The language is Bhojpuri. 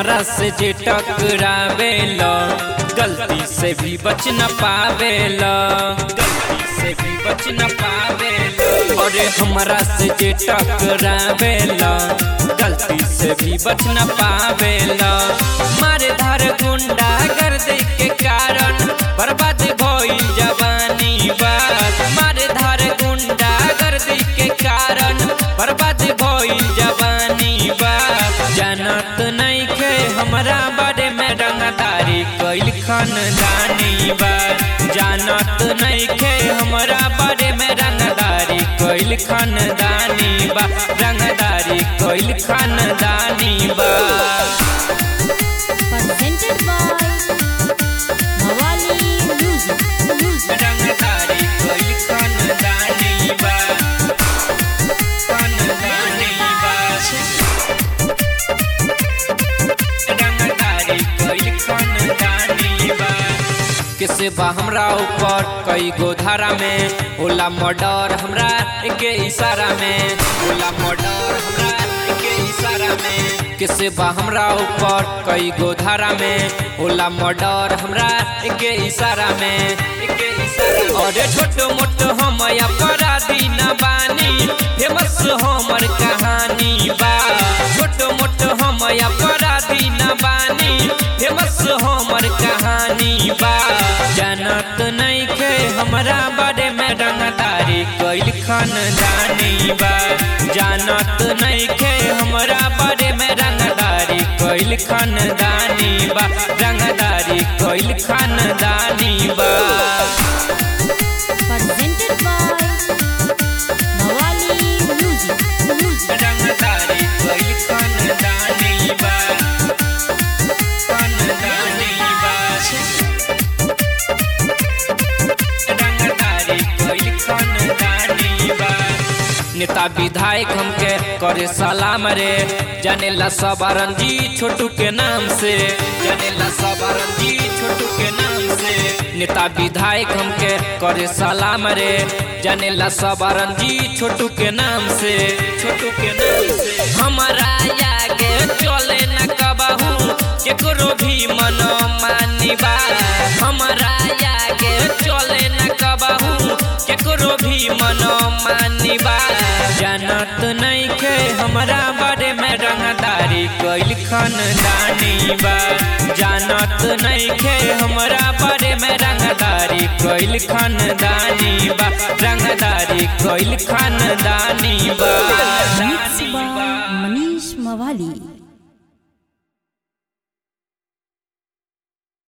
हमरा से जे टकरावेला गलती से भी बच न पावेला गलती से भी बच न पावेला अरे हमरा से जे टकरावेला गलती से भी बच न पावेला मारे धार गुंडा गर्दी के कारण बर्बाद भइल जवानी बात मारे धार गुंडा गर्दी के कारण बर्बाद भइल जवानी बात जानत नहीं के हमरा बारे में रंगदारी कैल खानदानी बात जानत नहीं के हमरा बारे में रंगदारी कैल खानदानी बा रंगदारी कैल खानदानी बा presented by Mawali Music. Music. रंगदारी कैल खानदानी बा खानदानी बा रंगदारी कैल खानदानी बा किसे बा हमरा ऊपर कई गो धारा में होला मर्डर हमरा के इशारा में होला मर्डर हमरा के इशारा में किसे बा हमरा ऊपर कई गो धारा में होला मर्डर हमरा के इशारा में के इशारा अरे छोट मोट हम अपराधी न बानी फेमस हमर कहानी बा छोट मोट हम अपराधी न बानी फेमस हमर कहानी बा जानत नहीं के हमरा बारे में रंगदारी कैल खानदानी बा जानत नहीं के हमरा बारे में रंगदारी कैल खानदानी बा रंगदारी कैल खानदानी बा Presented by Mawali Music. Music. रंगदारी कैल खानदानी बा खानदानी बा रंगदारी कैल खानदानी बा नेता विधायक हमके करे सलाम रे जानेला सब रंजी छोटू के नाम से जानेला सब रंजी छोटू के नाम से नेता विधायक हमके करे सलाम रे जानेला सब रंजी छोटू के नाम से छोटू के नाम से हमारा आगे चले न कबहू केकरो भी मन मानी बा हमारा आगे चले न कबहू केकरो भी मन मानी बा जानत नहीं के हमरा बारे में रंगदारी कैल खानदानी बा जानत नहीं के हमरा बारे में रंगदारी कैल खानदानी बा रंगदारी कैल खानदानी बा Mixed by Manish Mawali.